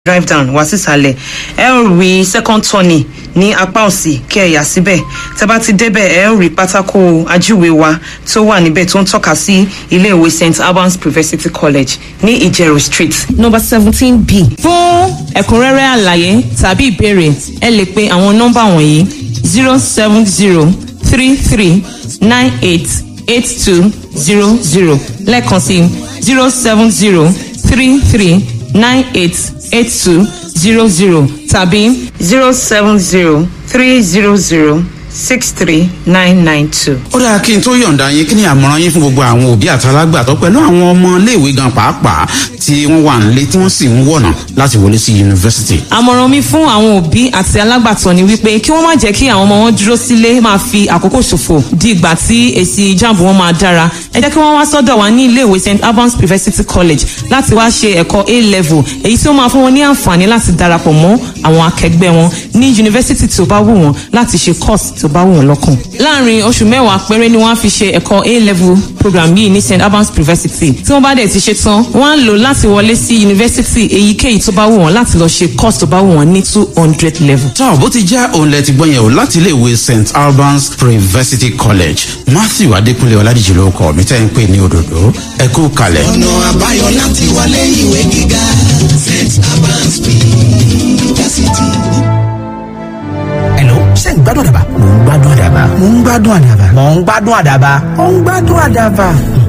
drive down wá sísàlẹ̀ ẹ ó rí second turning ní apá òsì kí ẹ yà síbẹ̀ tẹ bá ti débẹ̀ ẹ ó rí pátákó ajúwe wa tó wà níbẹ̀ tó ń tọ́ka sí iléèwé st albans university college ní ìjẹ̀rò street. number seventeen b. fún ẹ̀kúnrẹ́rẹ́ àlàyé tàbí ìbéèrè ẹ lè pe àwọn nọ́mbà wọ̀nyí zero seven zero three three nine eight eight two zero zero lẹ́ẹ̀kan sí zero seven zero three three nine eight eight two zero zero tàbí zero seven zero three zero zero six three nine nine two. ó dáa kí n tó yọ̀ǹda yín kí ni àmọ̀ràn yín fún gbogbo àwọn òbí àtàlágbàtọ́ pẹ̀lú àwọn ọmọ iléèwé gan pàápàá tí wọ́n wà nílé tí wọ́n sì ń wọ̀nà láti wọlé sí yunifásitì. àmọ̀ràn mi fún àwọn òbí àti alágbàtọ́ ni wípé kí wọ́n má jẹ́ kí àwọn ọmọ wọn dúró sílé máa fi àkókò ṣòfò di ìgbà tí èsì ìjàmbù wọn máa dára ẹ jẹ́ kí wọ́n wá sọ́dọ̀ wa ní iléèwé st albans university college láti wá ṣe ẹ̀kọ́ a level èyí tí ó máa fún wọn ní àǹfààní láti darapọ̀ mọ́ àwọn akẹgbẹ́ wọn ní yunifásitì tí ó bá wù wọn láti ṣe course tí ó bá wù wọn lọ́kàn. láàrin oṣù mẹ́wàá péré ni wọ́n á fi ṣe ẹ̀kọ́ a level program yìí ní st albans university tí wọ́n bá dẹ̀ ti ṣe tán wọ́n á lò láti wọlé sí yunifásitì èyíkéyìí tó bá wù wọ́n láti lọ ṣe course tó bá wù wọ́n ní two hundred level. tọ́ bó ti jẹ́ òun lẹ ti gbọ́ yẹn o láti iléèwé st albans university college matthew adékúnlé ọládìjì ló kọ́ mi tẹ́ ń pè ní òdòdó ẹ kú kalẹ̀. ọ̀nà àbáyọ láti wọlé ìwé gíga st albans university. Hello, ṣé ń gbádùn àdàbà? Mò ń gbádùn àdàbà. Mò ń gbádùn àdàbà. Mò ń gbádùn àdàbà. Mò ń gbádùn àdàbà.